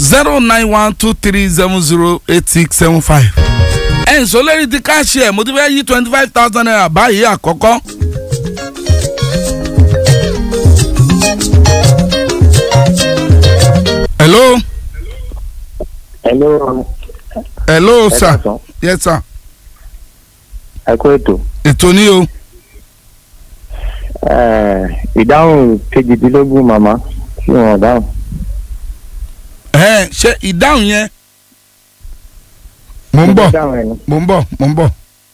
zero nine one two three seven zero eight six seven five. ẹ̀ ń sọ lórí ti káàṣì ẹ̀ mo ti fẹ́ yí twenty five thousand naira báyìí àkọ́kọ́. hello hello hello ẹ sir káàsán. yes sir ẹ kú ètò ètò ní o Eh, ìdáhùn kejìdínlógún màmá tí wọn dáhùn ẹ ṣe ìdáhùn yẹn. mo ń bọ̀ ìdáhùn ẹ̀ ni. mo ń bọ̀ mo ń bọ̀.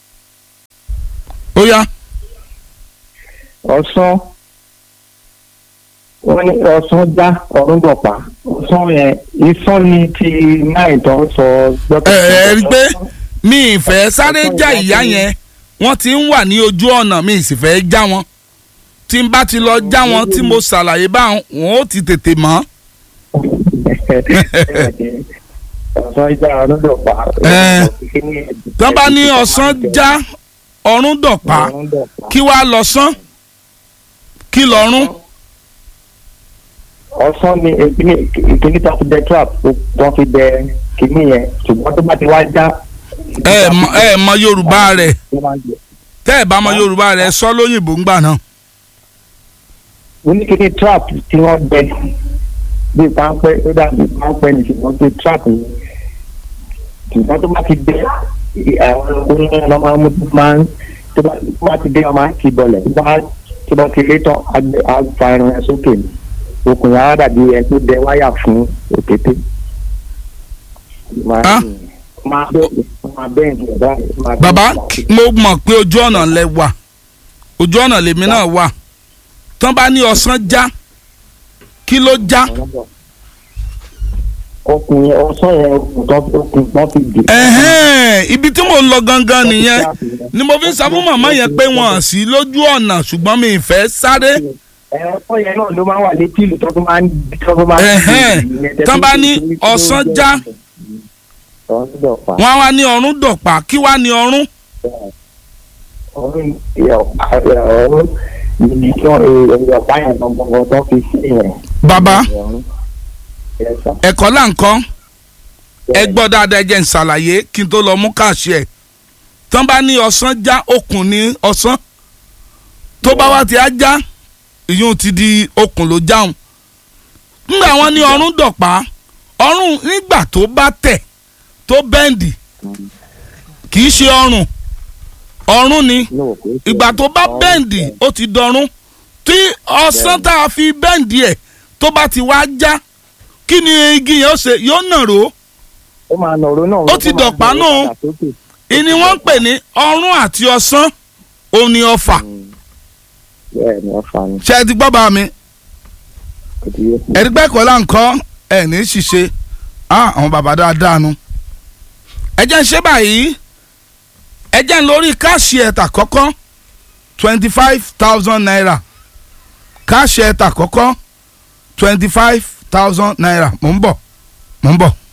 ó yá ọ̀sán wọ́n ní ọ̀sán já ọ̀run dọ̀pá ọ̀sán yẹn ìsán ni ti náà tó ń sọ ẹ ẹ rí i pé mi ì fẹ́ sáré já ìyá yẹn wọ́n ti ń wà ní ojú ọ̀nà mi ì sì fẹ́ já wọn tí n bá ti lọ já wọn tí mo ṣàlàyé báwọn wọn ó ti tètè mọ̀. ọ̀sán já ọ̀run dọ̀pá. Eh, tán bá ní ọ̀sán já ọ̀run dọ̀pá ọ̀run dọ̀pá. kí wàá lọ sán kí lọ́rùn. ọ̀sán ni ìkíní tó fi dẹ trap tó fi dẹ kíní yẹn ṣùgbọ́n tó bá ti wá já. ẹ mọ ẹ mọ yorùbá rẹ̀ Ó máa ń jẹ. tẹ́ ẹ bá mọ yorùbá rẹ̀ sọ lóyìnbó ńgbà náà. oníkíní trap tí wọ́n dẹ bíi páńpẹ́ ó dàbí páńpẹ́ ní ṣùgbọ́n bíi trap ni ṣùgbọ́n tó bá ti dé àwọn onírin ọ̀nà máa ń mú tó máa ń tó bá tó bá ti dé ọmọ àti ìbọlẹ̀ tó bá tó bá ti lé tán á gbé- á fa irun ẹ sókè ni okùn yàrá dàbí ẹ tó dẹ wáyà fún òkété. Máa- Ah. máa bẹ́ẹ̀ máa bẹ́ẹ̀ ní ọ̀dà máa bẹ́ẹ̀ bàbá ní ọ̀dà. mo mọ̀ pé ojú ọ̀nà lẹ wà ojú ọ̀nà lèmi náà wà tán bá ní ọ̀sán já kí ló já okùn yẹn ọsán yẹn okùn tó okùn tó fi dè. ẹ̀hẹ́n ibi tí mò ń lọ gangan nìyẹn ni mo fi ń sọ fún màmá yẹn pé wọn ò sí lójú ọ̀nà ṣùgbọ́n mi ì fẹ́ sáré ẹ̀rọ yẹn náà ló máa ń wà létí ìlú tó tó máa ń tó tó máa ń. Ẹ̀hẹ́n, tán bá ní ọ̀sán já. ọ̀sán dọ̀pá wọn á wá ní ọ̀run dọ̀pá kí wá ní ọ̀run ọ̀run ọ̀run níbi tí wọ́n èrò ọ̀pá yẹn gbọ̀ngàn tó fi sí yẹn. bàbá ọ̀run. Yes, sir. ẹ̀kọ́ là ń kọ́ ẹ gbọ́ dáadáa ẹ jẹ́ n ṣàlàyé kí n tó lọ mú káàṣì ẹ̀ tán bá ní ọ̀sán já okùn ní ọ̀sán tó bá wá ti á já ìyún ti di okùn ló jáun nígbà wọn ní ọ̀run dọ̀pá ọ̀run nígbà tó bá tẹ̀ tó bẹ́ǹdì kì í ṣe ọrùn ọ̀run ni No, kò sí. ìgbà tó bá Ọ̀run. bẹ́ǹdì ó ti dọ̀run tí ọ̀sán tá a fi bẹ́ǹdì ẹ̀ tó bá ti wá já kí ni igi yẹn ó ṣe yóò nàró ó máa nọ̀rọ̀ náà. Ó ti dọ̀pá náà. ìní wọ́n ń pè ní ọ̀run àti ọ̀sán òun ni ọfà bẹ́ẹ̀ ni ọ̀fà ni ṣe é ti gbọ́ bá mi kò tí yé. ẹ̀rígbẹ́ kọ́ là ń kọ́ ẹ̀ ní ṣiṣẹ́ ah àwọn bàbá dáadáa nu ẹ jẹ́ ń ṣe báyìí ẹ jẹ́ ń lórí káàṣì ẹ̀tà kọ́kọ́ twenty five thousand naira káàṣì ẹ̀tà kọ́kọ́ twenty five thousand naira mò ń bọ̀ mò ń bọ̀.